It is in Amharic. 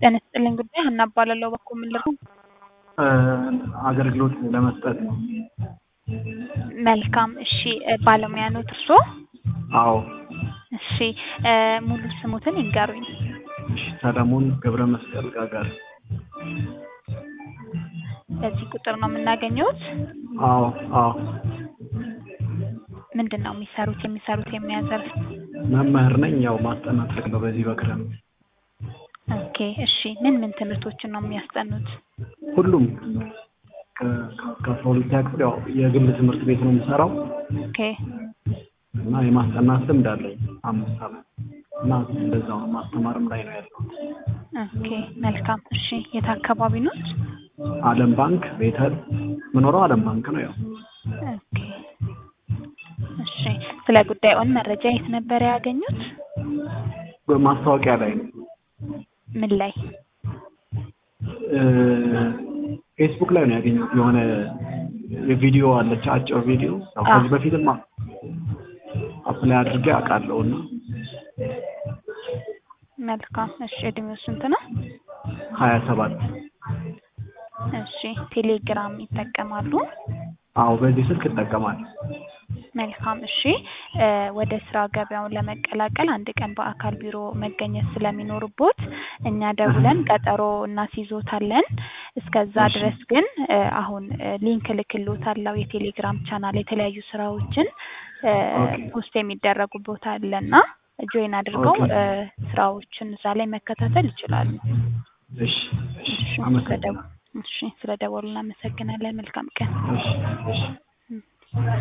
ጤና ይስጥልኝ ጉዳይ ሀና እባላለሁ። በኩል ምን ልርዱ? አገልግሎት ለመስጠት ነው። መልካም እሺ፣ ባለሙያ ኖት እርስዎ? አዎ። እሺ ሙሉ ስሙትን ይንገሩኝ። እሺ፣ ሰለሞን ገብረ መስቀል ጋጋር። በዚህ ቁጥር ነው የምናገኘውት? አዎ አዎ። ምንድን ነው የሚሰሩት? የሚሰሩት የሙያ ዘርፍ? መምህር ነኝ። ያው ማስጠናት ነው በዚህ በክረምት። ኦኬ እሺ። ምን ምን ትምህርቶችን ነው የሚያስጠኑት? ሁሉም ከአስራ ሁለተኛ ክፍል ያው የግል ትምህርት ቤት ነው የምሰራው ኦኬ እና የማስጠናት ልምድ አለኝ አምስት ዓመት እና እንደዛው ማስተማርም ላይ ነው ያለሁት። ኦኬ መልካም እሺ። የት አካባቢ ኖት? ዓለም ባንክ ቤተል ምኖረው ዓለም ባንክ ነው። ያው ኦኬ እሺ። ስለ ጉዳዩን መረጃ የት ነበር ያገኙት? ማስታወቂያ ላይ ነው። ምን ላይ? ፌስቡክ ላይ ነው ያገኘሁት። የሆነ የቪዲዮ አለች አጭር ቪዲዮ ያው ከዚህ በፊትም አፕላይ አድርጌ አውቃለሁ እና መልካም እሺ። እድሜው ስንት ነው? ሀያ ሰባት እሺ። ቴሌግራም ይጠቀማሉ? አዎ በዚህ ስልክ እጠቀማለሁ። መልካም እሺ። ወደ ስራ ገበያውን ለመቀላቀል አንድ ቀን በአካል ቢሮ መገኘት ስለሚኖርቦት እኛ ደውለን ቀጠሮ እናስይዞታለን። እስከዛ ድረስ ግን አሁን ሊንክ እልክልዎታለሁ የቴሌግራም ቻናል የተለያዩ ስራዎችን ፖስት የሚደረጉ ቦታ አለና ጆይን አድርገው ስራዎችን እዛ ላይ መከታተል ይችላሉ። እሺ እሺ፣ አመሰግናለሁ። እሺ፣ ስለደወሉ እናመሰግናለን። መልካም ቀን። እሺ እሺ።